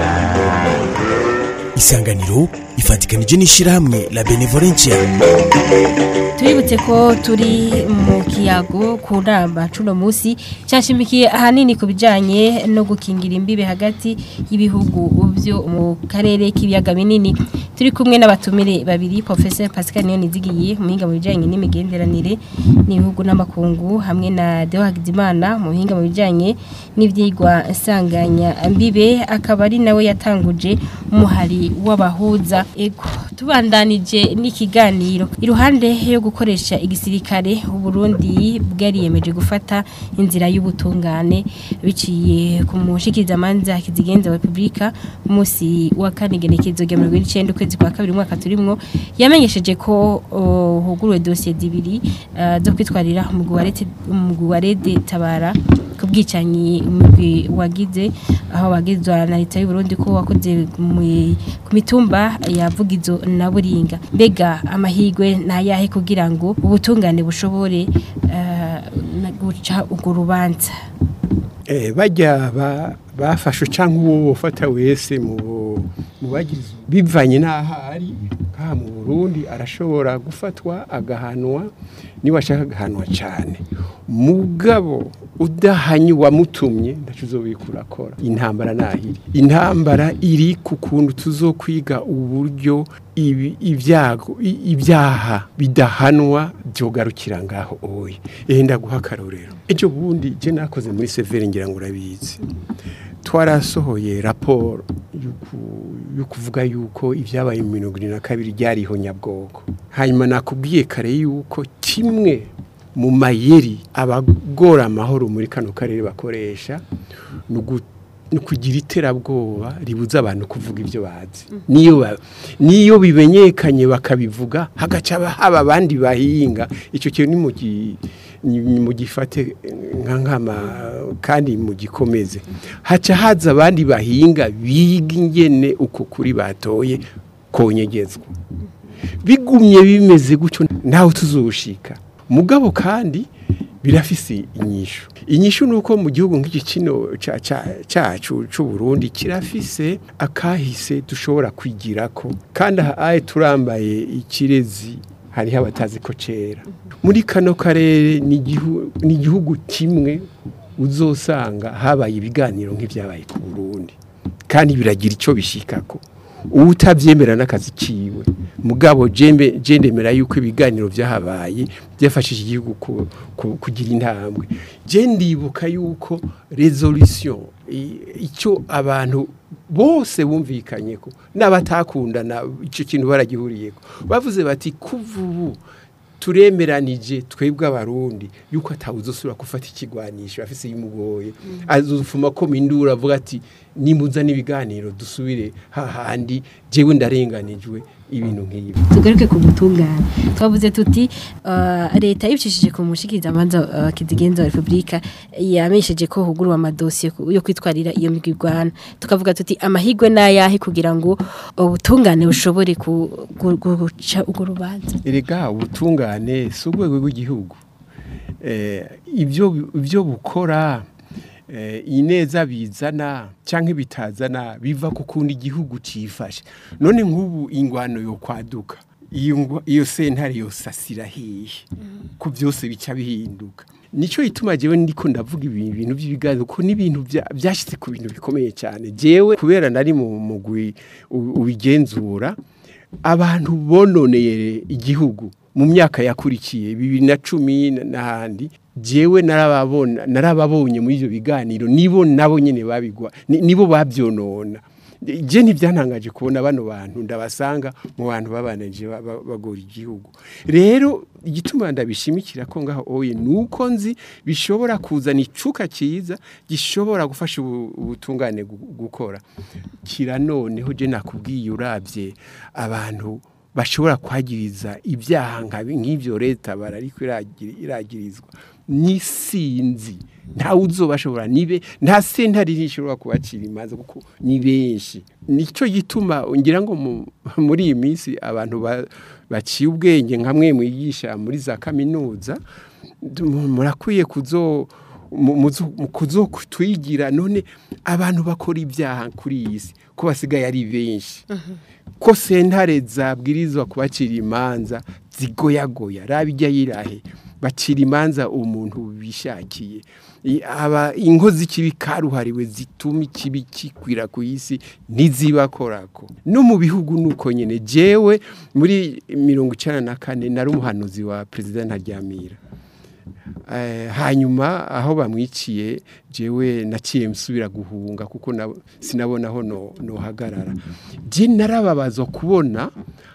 isanganiro ifatikanije n'ishyirahamwe la benevolencia tuributse ko turi mu kiyago ku nama cuno munsi cyashimikiye ahanini ku bijyanye no gukingira imbibe hagati y'ibihugu byo mu karere k'ibiyaga binini turi kumwe n'abatumire babiri professeur Pascal Niyonizigiye muhinga mu bijyanye n'imigenderanire n'ibihugu n'amakungu hamwe na Deo Hagizimana mu buhinga mu bijyanye n'ibyigwa nsanganya mbibe akaba ari nawe yatanguje umuhari w'abahuza ego tubandanije n'ikiganiro iruhande yo gukoresha igisirikare Burundi bwariyemeje gufata inzira y'ubutungane biciye ku mushikirizamanza kizigenza wa Republika umunsi wa kane genekezo rya 19 ukwezi kwa kabiri mwaka turimwo yamenyesheje ko oh, huguruwe dossier zibiri uh, zo kwitwarira umugwi wa leta umugwi wa rede tabara ku bwicanyi umugwi wagize aho bagizwa na leta y'u Burundi ko wakoze mu- ku mitumba yavugizo na buringa mbega amahigwe nayahe kugira ngo ubutungane bushobore eh, na- guca urwo rubanza Eh, bajya ba- bafashe cyangwa uwo ufata wese mu mu bagize bivanye n'aho ari ngaha mu burundi arashobora gufatwa agahanwa niba ashaka agahanwa cyane mugabo udahanye uwamutumye ntacyo uzobika urakora intambara nahiri intambara iri ku kuntu tuzokwiga uburyo ibi- ibyago i- ibyaha bidahanwa byogarukira ngaho oye ehe ndaguha akarorero ejo bundi je nakoze muri severe ngira ngo urabizi twarasohoye raporo y'uku- yo kuvuga yuko ibyabaye mu mirongo irindwi na kabiri byariho nyabwoko hanyuma nakubwiye kare yuko kimwe mu mayeri abagora amahoro muri kano karere bakoresha ni ugu- ni ukugira iterabwoba ribuza abantu kuvuga ibyo bazi niyo ba- niyo bimenyekanye bakabivuga hagaca haba abandi bahinga icyo kintu ni mu gi- ni mu gifate nka nkama kandi mu gikomeze haca haza abandi bahinga biga ingene uko kuri batoye konyegezwa bigumye bimeze gutyo ntawe tuzoshika mugabo kandi birafise inyishu inyishu ni uko mu gihugu nk'iki kino ca- ca- cacu c'u Burundi kirafise akahise dushobora kwigirako kandi aha aye turambaye ikirezi hariho abatazi ko cera muri kano karere ni igihu- ni igihugu kimwe uzosanga habaye ibiganiro nk'ibyabaye ku Burundi kandi biragira icyo bishikako utabyemera n'akazi kiwe mugabo jembe jendemera yuko ibiganiro byahabaye byafashije igihugu ku- ku- kugira intambwe je ndibuka yuko resolution i- icyo abantu bose bumvikanye ko n'abatakundana icyo kintu baragihuriyeko bavuze bati kuva ubu turemeranije twebwe abarundi yuko atawuzosubira gufata ikigwanisho afise yimugoye azufuma ko mindura avuga ati nimuza n'ibiganiro dusubire hahandi jewe ndarenganijwe ibintu nk'ibi tugaruke ku butungane twavuze tuti uh, leta yibicishije ku mushikiriza amanza uh, kizigenza wa Republika yamenyesheje ko hugurwa amadosiye ku- yo kwitwarira iyo migwigwana tukavuga tuti amahigwe nayahe kugira ngo ubutungane bushobore ku- gu- gu- guca urwo rubanza erega ubutungane si urwego rw'igihugu Eh, ibyo ibyo bukora eh, ineza bizana cyangwa bitazana biva ku kundi igihugu cyifashe none nk'ubu ingwano yo kwaduka iyo ngwa- iyo sentare yose asira hihe ku byose bica bihinduka nicyo gituma jewe ndiko ndavuga ibi bintu by'ibiganiro ko n'ibintu bya- byashyize ku bintu bikomeye cyane jewe kubera nari mu mugwi u- ubigenzura abantu bononeye igihugu mu myaka yakurikiye bibiri na cumi na- n'ahandi jewe narababona narababonye muri ibyo biganiro nibo nabo nyine babigwa ni- nibo babyonona je ntibyantangaje kubona bano bantu ndabasanga mu bantu babanije ba- ba- bagora igihugu rero igituma ndabishimikira ko ngaho oye nuko nzi bishobora kuzana icuka cyiza gishobora gufasha ubu- ubutungane gu- gukora kira noneho je nakubwiye urabye abantu bashobora kwagiriza ibyaha nka- nk'ibyo leta barariko iragiri- iragirizwa n'isinzi ntawe uzobashobora nibe nta sentare ishobora kubacira imanza kuko ni benshi nicyo gituma ngira ngo mu- muri iyi minsi abantu ba- baciye ubwenge nka mwe mwigisha muri za kaminuza du- mu- murakwiye kuzo mu- muzo- mu kuzo kutwigira none abantu bakora ibyaha kuri iyi si ko basigaye ari benshi ko sentare zabwirizwa kubacira imanza zigoyagoya rabijya yirahe bacira imanza umuntu bishakiye I- aba inkozi kibi karuhariwe zituma ikibi kikwira ku isi ntizibakorako no mu bihugu nuko nyene jewe muri mirongo icana na kane nari umuhanuzi wa perezida ntaryamira Eh, hanyuma aho bamwiciye jewe naciye nsubira guhunga kuko na- sinabona aho no nohagarara je narababazwa kubona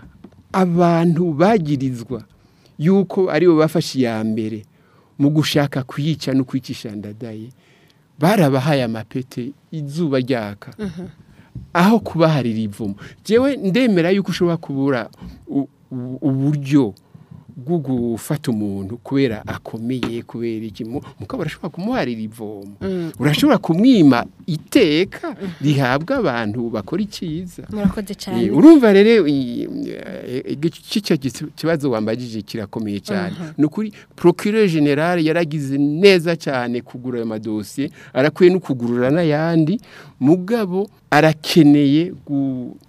abantu bagirizwa yuko aribo bafashe iya mbere mu gushaka kuyica no kwicisha ndadaye barabahaye amapete izuba ryaka aho kubaharira ivumo jewe ndemera yuko ushobora kubura u- u- uburyo bwo gufata umuntu kubera akomeye kubera iki mu- mugabo urashobora kumuharira ivomo urashobora kumwima iteka rihabwa abantu bakora icyiza murakoze cyane Eh, urumva rero i- eh, iki cyo kibazo wambajije kirakomeye cyane ni ukuri procureur general yaragize neza cyane kugura ayo madosiye arakwiye no kugurura n'ayandi mugabo arakeneye gu-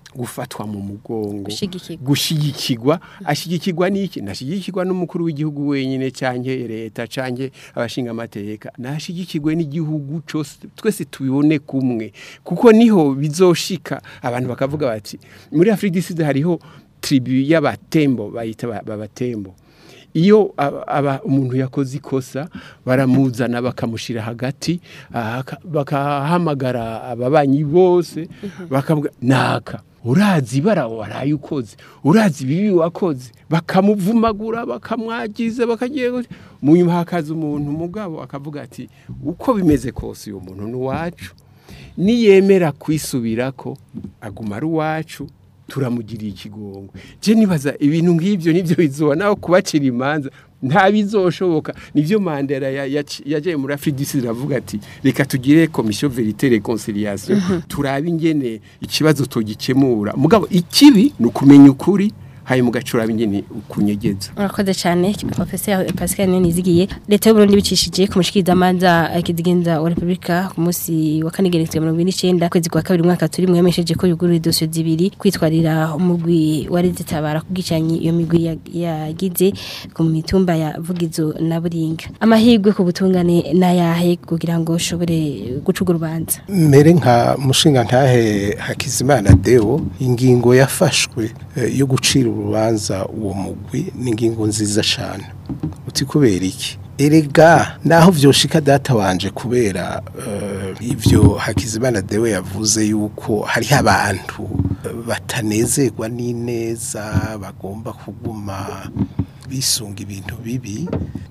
gufatwa mu mugongo Gushigikirwa. gushigikirwa ashigikirwa n'iki nashigikirwa n'umukuru w'igihugu wenyine cyanke leta cyanke abashinga amateka nashigikirwe n'igihugu cyose twese tubibone kumwe kuko niho bizoshika abantu bakavuga bati muri Afrique du Sud hariho tribu y'abatembo bayita ba- babatembo iyo aba- aba- umuntu yakoze ikosa baramuzana bakamushyira hagati aka- bakahamagara ababanyi bose bakavuga naka urazi ibara waraye ukoze urazi ibibi wakoze bakamuvumagura bakamwagiza bakagiye gute. mu nyuma hakaza umuntu umugabo akavuga ati uko bimeze kose uyu muntu ni uwacu niyemera kwisubirako aguma ari uwacu turamugiriye ikigongo je nibaza ibintu nk'ibyo nibyo bizoba naho kubacira imanza nta bizoshoboka nivyo Mandela ya- yaci- yaje muri Afrique du Sud avuga ati reka tugire commission vérité réconciliation turabe ingene ikibazo togikemura mugabo ikibi ni ukumenya ukuri hayi mugacuraba ingene ukunyegeza urakoze cyane professeur Pascal Nizigiye leta y'u Burundi bicishije ku mushikiriza amanza kizigenza wa Republika ku munsi wa kane gerekeranye mirongo ine n'icyenda kwezi kwa kabiri umwaka turi mwemesheje ko yuguruye dosiye zibiri kwitwarira umugwi wari zitabara kubwicanyi iyo migwi ya- yagize ku mitumba ya Vugizo na Buringa amahirwe ku butungane n'ayahe kugira ngo ushobore guca urubanza mbere nka mushinga ntahe hakizimana deo ingingo yafashwe eh, yo gucira urubanza uwo mugwi ni ingingo nziza cyane uti kubera iki erega naho vyoshika data wanje kubera eh, ivyo hakizimana deo yavuze yuko hariho abantu eh, batanezerwa n'ineza bagomba kuguma bisunga ibintu bibi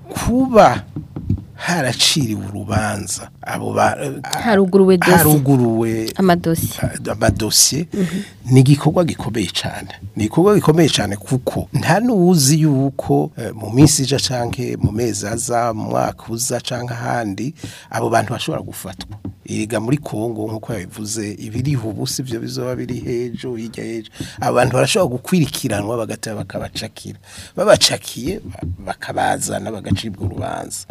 kuba haraciriwe urubanza abo ba Haruguruwe dossier. haruguruwe amadosiye amadosiye ni igikorwa gikomeye cyane ni igikorwa gikomeye cyane kuko nta n'uwuzi yuko eh, mu minsi ija canke mu mezi aza mu mwaka uza canke ahandi abo bantu bashobora gufatwa yiga muri Kongo nkuko yabivuze ibiriho ubu si byo bizoba biri hejo hirya hejo abantu barashobora gukwirikiranwa bagata bakabacakira babacakiye ba- bakabazana bagacibwa urubanza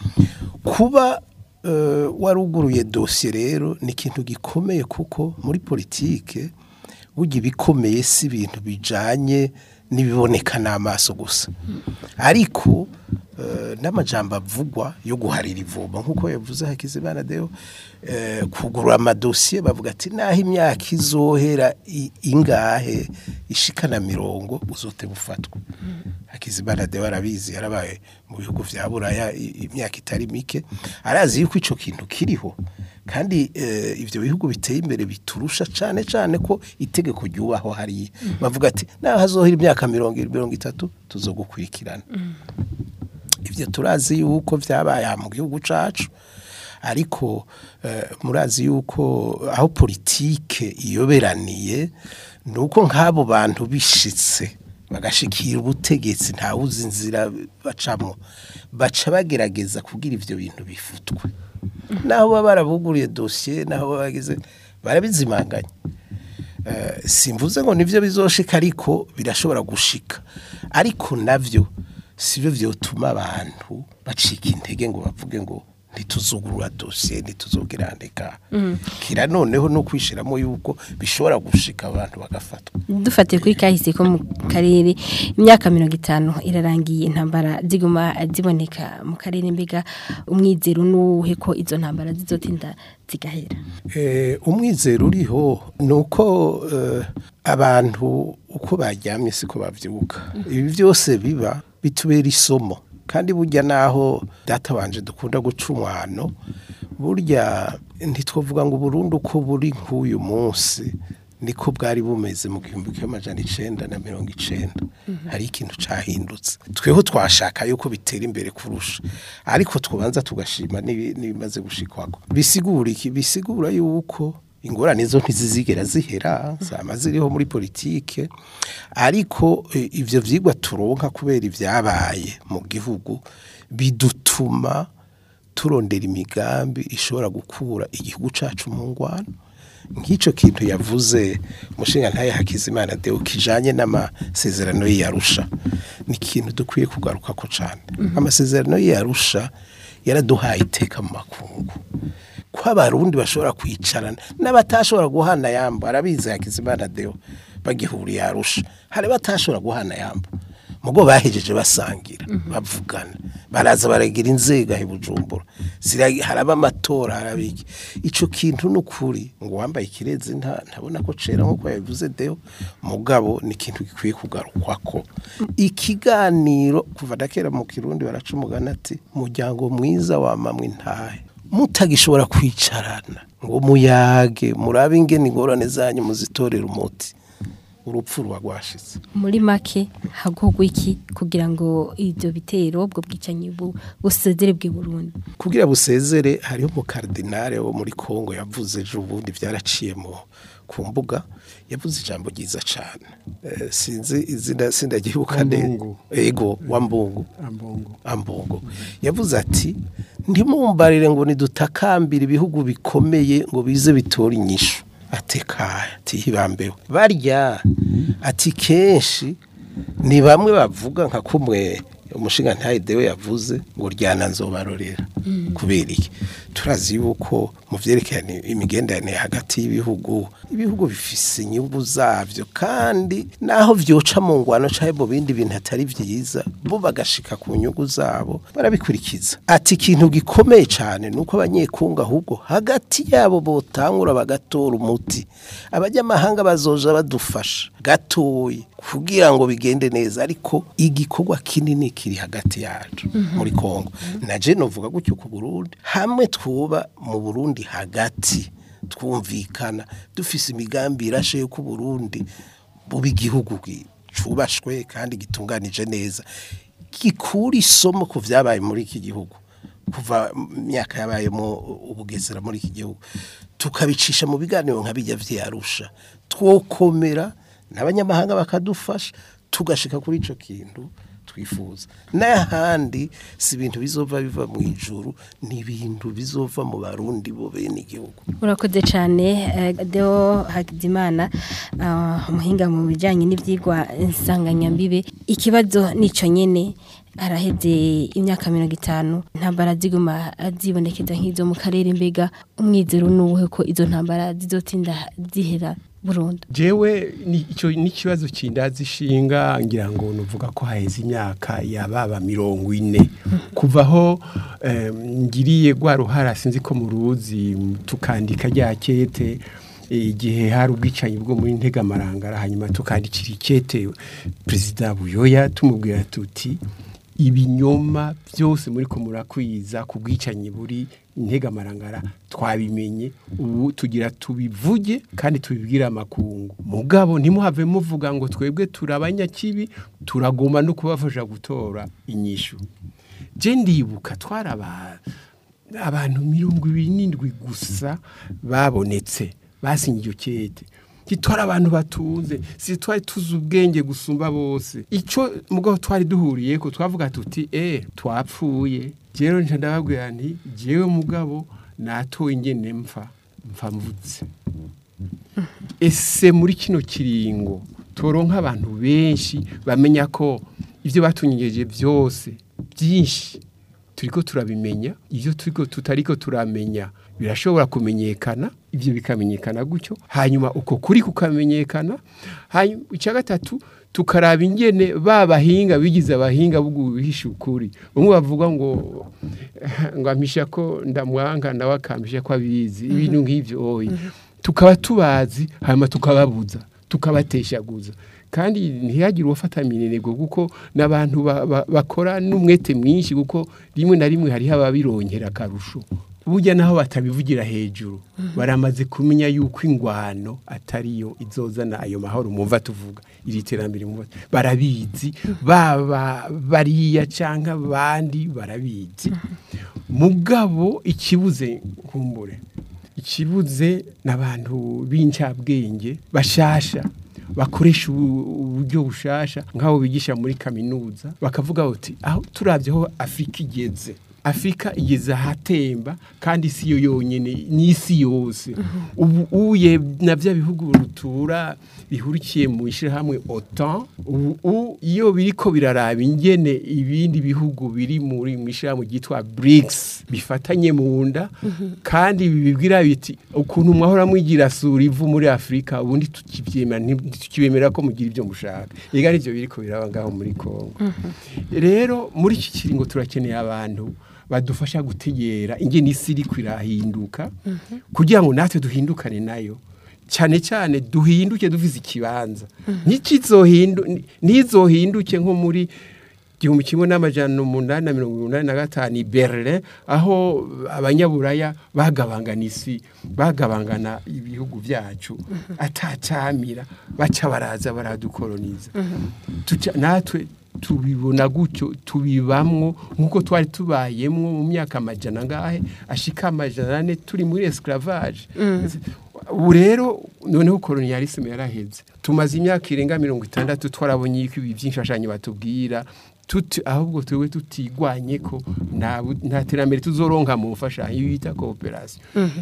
kuba eh, waruguruye dosiye rero ni ikintu gikomeye kuko muri politike burya ibikomeye si ibintu bijanye n'ibiboneka n'amaso gusa ariko eh, n'amajambo avugwa yo guharira ivoma nk'uko yavuze hakizimana deo eh, kugurura amadosiye bavuga ati naho imyaka izohera i- ingahe ishikana mirongo uzote gufatwa hakizimana deo arabizi yarabaye mu bihugu vya buraya i- imyaka itari mike arazi yuko ico kintu kiriho kandi eh, ivyo bihugu biteye imbere biturusha cane cane ko itegeko ryubaho hariya bavuga ati naho hazohera imyaka mirongo ibiri, mirongo itatu tuzogukurikirana ibyo turazi yuko vyabaye aha mu gihugu cacu ariko eh, murazi yuko aho politike iyoberaniye ni uko nk'abo bantu bishitse bagashikira ubutegetsi ntawuzi inzira bacamo baca bagerageza kugira ivyo bintu bifutwe naho baba barabuguriye dosiye naho baba bagize barabizimanganya Eh, simvuze ngo nivyo bizoshika ariko birashobora gushika ariko navyo sivyo vyotuma abantu bacika intege ngo bavuge ngo ntituzugurura dosiye ntituzogirandika kira noneho no kwishiramo yuko bishobora gushika abantu bagafatwa dufatiye kuri kahise ko mu karere imyaka mirongo itanu irarangiye intambara ziguma ziboneka mu karere mbega umwizero n'uwuhe ko izo ntambara zizotinda zigahera Eh, umwizero uriho ni uko eh, abantu uko baryamye siko bavyuka ibi byose biba bitubera isomo kandi burya naho data wanje dukunda guca umwano burya ntitwavuga ngo Burundi uko buri nk'uyu munsi niko bwari bumeze mu gihumbi kimwe amajana icenda na mirongo icenda hari ikintu cahindutse tweho twashaka yuko bitera imbere kurusha ariko tubanza tugashima n'ibi- n'ibimaze gushikwako bisigura iki bisigura yuko ingorane zo ntizizigera zihera zama ziriho muri politike ariko eh, ivyo vyigwa turonka kubera ivyabaye mu gihugu bidutuma turondera imigambi ishobora gukura igihugu cacu mu ngwano nk'icyo kintu yavuze umushinga ntaye hakizimana deo kijanye n'amasezerano y'iyarusha ni ikintu dukwiye kugaruka ko cyane amasezerano y'iyarusha yaraduhaye iteka mu makungu ko ko abarundi bashobora kwicarana n'abatashobora guhana yambo arabizi Hakizimana Deo bagihuriye arusha hari batashobora guhana yambo mugo bahejeje basangira bavugana baraza baragira inzego ahe bujumbura Zira- haraba amatora harabiki ico kintu nukuri ngo wambaye ikirezi nta ntabona ko cera nkuko yabivuze Deo mugabo ni ikintu gikwiye kugarukwako ikiganiro kuva dakera mu kirundi baraca umugani ati umuryango mwiza wamamwe intahe mutagishobora kwicarana ngo muyage murabe ingene ingorane zanyu muzitorera umuti urupfu ruba rwashitse muri make hagogwa iki kugira ngo ibyo bitero ubwo bwicanyi bu- busezere bwe Burundi kugira busezere hariho umukardinale wo muri Kongo yavuze ejo ubundi byaraciye mu ku mbuga yavuze ijambo ryiza cyane Eh, sinzi izina sindagibuka neza Wambungu. ego wambungu ambongo ambongo yavuze ati ntimumbarire ngo nidutakambire ibihugu bikomeye ngo bize bitore inyishu atekaya ati hibambeho barya ati kenshi ni bamwe bavuga nka kumwe umushinga ntayidewe yavuze ngo ryana nzobarorera kubera iki turazi yuko mu vyerekeye imigenderanire hagati y'ibihugu ibihugu bifise inyungu zavyo kandi naho vyoca mu ngwano canke mu bindi bintu atari vyiza bo bagashika ku nyungu zabo barabikurikiza ati ikintu gikomeye cane nuko abanyekunga ahubwo hagati yabo botangura bagatora umuti abanyamahanga bazoja badufasha gatoyi kugira ngo bigende neza ariko igikorwa kinini kiri hagati yacu muri Kongo na je novuga gutyo ku Burundi hamwe twuba mu Burundi hagati twumvikana dufise imigambi irashe yo ku Burundi buba igihugu gi- cubashwe kandi gitunganije neza gikura isomo ku vyabaye muri iki gihugu kuva mu myaka yabayemo ubugesera muri iki gihugu tukabicisha mu biganiro nka bijya vyarusha twokomera n'abanyamahanga bakadufasha tugashika kuri ico kintu twifuza n'ahandi si ibintu bizova biva mu ijuru ni ibintu bizova mu barundi bo bene igihugu urakoze cyane eh, deo hakizimana ah, umuhinga mu bijyanye n'ibyigwa nsanganyambibe ikibazo nicyo nyine araheze imyaka mirongo itanu intambara ziguma zibonekeza nk'izo mu karere mbega umwizero ni uwuhe ko izo ntambara zizotinda zihera burundu jewe ni- ico ni ikibazo kindazi ishinga ngira ngo nuvuga ko haheze imyaka yababa mirongo ine kuvaho em, ngiriye rwa ruhara sinzi ko muruzi tukandika rya kete igihe hari ubwicanyi bwo muri ntegamarangara hanyuma tukandikira ikete perezida buyoya tumubwira tuti ibinyoma byose muri ko murakwiza ku bwicanyi buri integamarangara twabimenye ubu tugira tubivuge kandi tubibwire amakungu mugabo ntimuhave muvuga ngo twebwe turabanyakibi turagomba no kubafasha gutora inyishu je ndibuka twaraba abantu mirongo ibiri n'indwi gusa babonetse basinye iryo kete twari abantu batunze si twari tuzi ubwenge gusumba bose icyo mugabo twari duhuriye ko twavuga tuti eh twapfuye rero nje ndababwira nti jewe mugabo natoye ingene mpfa mpfa mvutse ese muri kino kiringo toronka abantu benshi bamenya ko ibyo batunyegeje byose byinshi turiko turabimenya ibyo turiko tutariko turamenya birashobora kumenyekana ibyo bikamenyekana gutyo hanyuma uko kuri kukamenyekana hanyuma icya gatatu tukaraba ingene ba bahinga bigize abahinga bw'ubuhisha ukuri bamwe bavuga ngo ngo ampisha ko ndamwanga nawe akampisha ko abizi ibintu nk'ibyo oyi tukaba tubazi hanyuma tukababuza tukabateshaguza kandi ntihagire uwafata minenegwe kuko n'abantu ba- ba- bakora n'umwete mwinshi kuko rimwe na rimwe hariho ababironkera akarusho burya naho batabivugira hejuru baramaze kumenya yuko ingwano atariyo izozana ayo mahoro mumva tuvuga iri terambere mumva barabizi baba bariya canke abandi barabizi mugabo ikibuze nkumbure ikibuze n'abantu b'incabwenge bashasha bakoresha ubu- uburyo bushasha nk'abo bigisha muri kaminuza bakavuga bati aho turavye aho afurika igeze afurika igeze ahatemba kandi si yo yonyine n'isi yose ubu uye na bya bihugu rutura bihurikiye mu ishyirahamwe otan ubu u- iyo biriko biraraba ingene ibindi bihugu biri muri mu ishyirahamwe ryitwa BRICS bifatanye mu nda kandi bibwira biti ukuntu mwahora mwigira sura ivu muri Afrika ubundi tukivyemera ntitukibemera ko mugira ibyo mushaka ega nivyo biriko biraba ngaho muri Kongo rero muri iki kiringo turakeneye abantu badufasha gutegera ingene isi iriko irahinduka kugira ngo natwe duhindukane nayo cyane cyane duhinduke duvize ikibanza ntikizohindu ntizohinduke nko muri igihumbi kimwe n'amajana umunani na mirongo inani na gatanu i Berlin aho abanyaburaya bagabangana isi bagabangana ibihugu byacu atacamira baca baraza baradukoloniza Tuca- natwe tubibona gutyo tubibamwo nk'uko twari tubayemwo mu myaka amajana ngahe ashika amajana ane turi muri esclavage ubu rero noneho kolonialisme yaraheze tumaze imyaka irenga mirongo itandatu twarabonye ko ibi by'imfashanyo batubwira tuti ahubwo tuwe tutigwanye ko nta bu- nta terambere tuzoronka mu mfashanyo iyo bita cooperation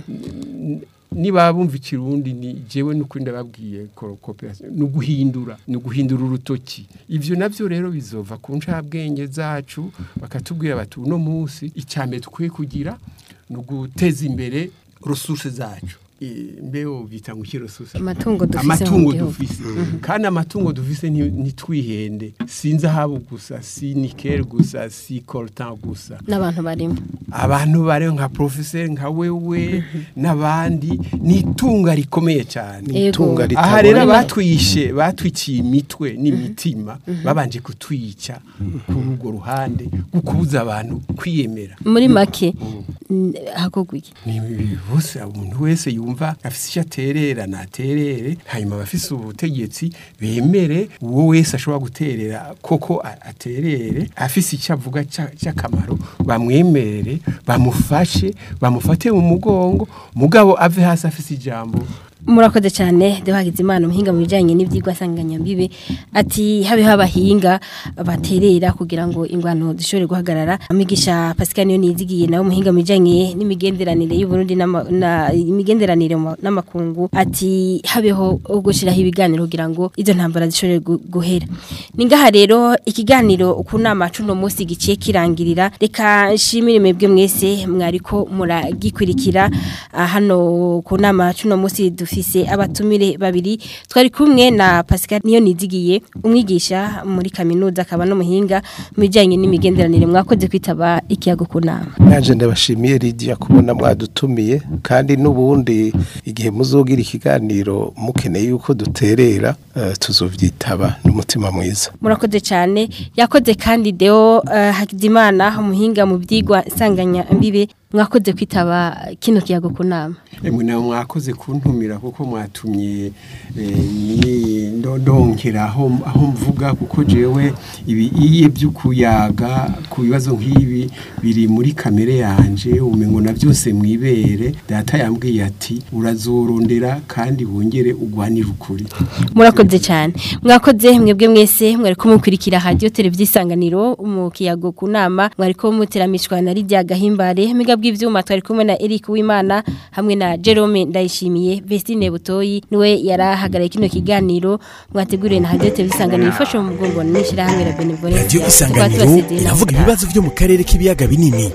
niba bumva ikirundi ni jewe n'ukuri ndababwiye ko- cooperation ni uguhindura ni uguhindura urutoki ivyo navyo rero bizova ku ncabwenge zacu bakatubwira bati uno munsi icyambere dukwiye kugira ni uguteza imbere resource zacu Eh, mbeo bita ngo iki resource amatungo dufise amatungo mu gihugu. dufise kandi amatungo dufise nti- ntitwihende si zahabu gusa si nikel gusa si coltan gusa n'abantu barimo abantu bari nka professeur nka wewe n'abandi ni itunga rikomeye cyane Yego. itunga aha rero ritabona batwishe batwiciye imitwe n'imitima babanje kutwica kuri urwo ruhande gukubuza abantu kwiyemera muri make n- hakorwa iki ni bose umuntu wese yumva afise icyo aterera naterere hanyuma abafise ubutegetsi bemere uwo wese ashobora guterera koko a- aterere afise icyo avuga ca- c'akamaro bamwemerere bamufashe bamufate mu mugongo mugabo ave hasi afise ijambo murakoze cyane dewagize imana umuhinga mu bijyanye n'ibyigwa nsanganyambibe ati habeho abahinga baterera kugira ngo ingwano zishobore guhagarara amigisha pascal niyo nizigiye nawe umuhinga mu bijyanye n'imigenderanire y'uburundi n'ama- na- imigenderanire mu- n'amakungu ati habeho gushyiraho ibiganiro kugira ngo izo ntambara zishobore gu- guhera ni ngaha rero ikiganiro ku nama cuno munsi giciye kirangirira reka nshimire mwebwe mwese mwariko muragikurikira ah, hano ku nama cuno munsi dufise abatumire babiri twari kumwe na Pascal niyo nizigiye umwigisha muri kaminuza akaba n'umuhinga mu bijyanye n'imigenderanire mwakoze kwitaba ikiyago ku nama naje ndabashimiye Lydia kubona mwadutumiye kandi n'ubundi igihe muzogira ikiganiro mukeneye yuko duterera eh, tuzovyitaba n'umutima mwiza murakoze cyane yakoze kandi deo uh, hakizimana umuhinga mu byigwa nsanganyambibe mwakoze kwitaba kino kiyago ku nama emwe nawe mwakoze kuntumira kuko mwatumye eh, ni- ndo- ndongera aho aho mvuga kuko jewe ibi iye by'ukuyaga ku bibazo nk'ibi biri muri kamere yanje umengo na byose mwibere data yambwiye ati urazorondera kandi wongere ugwanire ukuri murakoze cyane mwakoze mwebwe mwese mwari ko mukurikira radio televiziyo isanganiro mu kiyago ku nama mwari ko muteramishwa na Lydia Gahimbare miga bw'ivyuma twari kumwe na Eric Wimana hamwe na Jerome Ndayishimiye Vestine Butoyi niwe yarahagaraye kino kiganiro mwateguriwe na radio televiziyo isanganiro ifashe mu mugongo n'ishira hamwe la Benevolence radiyo isanganiro iravuga ibibazo byo mu karere k'ibiyaga binini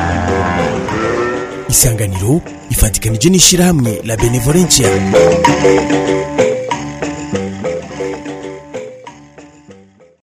isanganiro ifatikanije n'ishyirahamwe la benevolencia